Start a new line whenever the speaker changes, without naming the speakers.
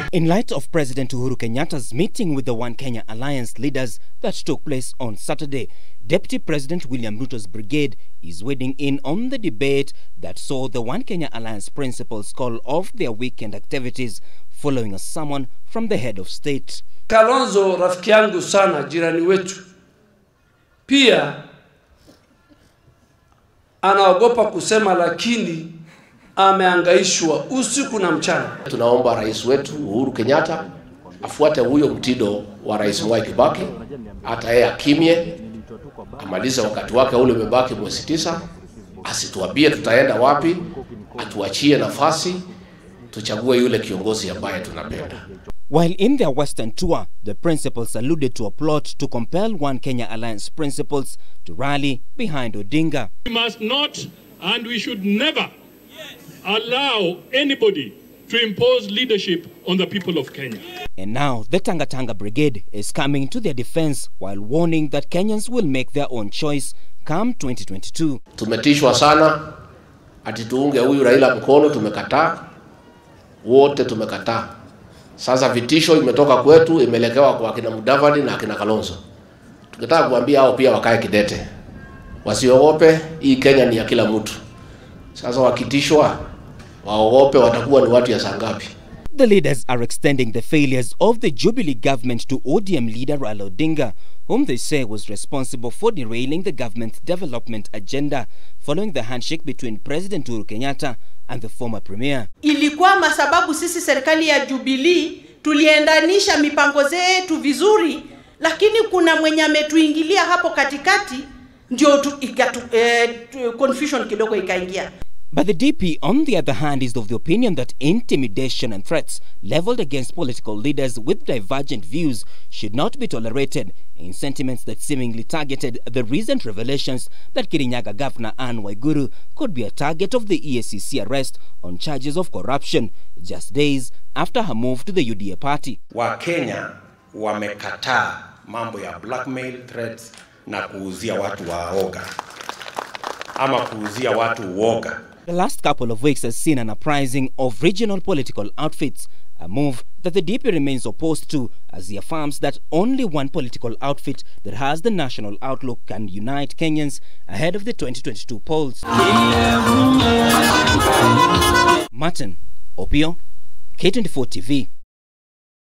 In light of President Uhuru Kenyatta's meeting with the One Kenya Alliance leaders that took place on Saturday, Deputy President William Ruto's brigade is wading in on the debate that saw the One Kenya Alliance principals call off their weekend activities following a summon from the head of state.
Kalonzo rafiki yangu sana, jirani wetu, pia anaogopa kusema, lakini ameangaishwa usiku na mchana.
Tunaomba rais wetu Uhuru Kenyatta afuate huyo mtindo wa rais Mwai Kibaki, hata yeye akimye, amalize wakati wake ule umebaki mwezi tisa, asituambie tutaenda wapi, atuachie nafasi tuchague yule kiongozi ambaye tunapenda.
While in their Western tour, the principals alluded to a plot to compel One Kenya Alliance principals to rally behind Odinga.
We must not and we should never allow anybody to impose leadership on the people of Kenya.
And now the Tanga Tanga Brigade is coming to their defense while warning that Kenyans will make their own choice come 2022.
Tumetishwa sana ati tuunge huyu Raila mkono, tumekataa wote, tumekataa. Sasa vitisho imetoka kwetu, imelekewa kwa akina Mudavadi na akina Kalonzo. Tungetaka kuambia hao pia wakae kidete, wasiogope. Hii Kenya ni ya kila mtu. Sasa wakitishwa waogope, watakuwa ni watu ya saa ngapi?
The leaders are extending the failures of the Jubilee government to ODM leader Raila Odinga, whom they say was responsible for derailing the government's development agenda following the handshake between President Uhuru Kenyatta and the former premier.
Ilikuwa masababu sisi serikali ya Jubilee tuliendanisha mipango zetu vizuri, lakini kuna mwenye ametuingilia hapo katikati, ndio tu, ikatu, eh, tu, confusion kidogo ikaingia.
But the DP, on the other hand, is of the opinion that intimidation and threats leveled against political leaders with divergent views should not be tolerated in sentiments that seemingly targeted the recent revelations that Kirinyaga Governor Anne Waiguru could be a target of the EACC arrest on charges of corruption just days after her move to the UDA party.
Wakenya wamekataa mambo ya blackmail threats na kuuzia watu waoga ama kuuzia watu uoga.
The last couple of weeks has seen an uprising of regional political outfits, a move that the DP remains opposed to as he affirms that only one political outfit that has the national outlook can unite Kenyans ahead of the 2022 polls. Martin Opio, K24 TV.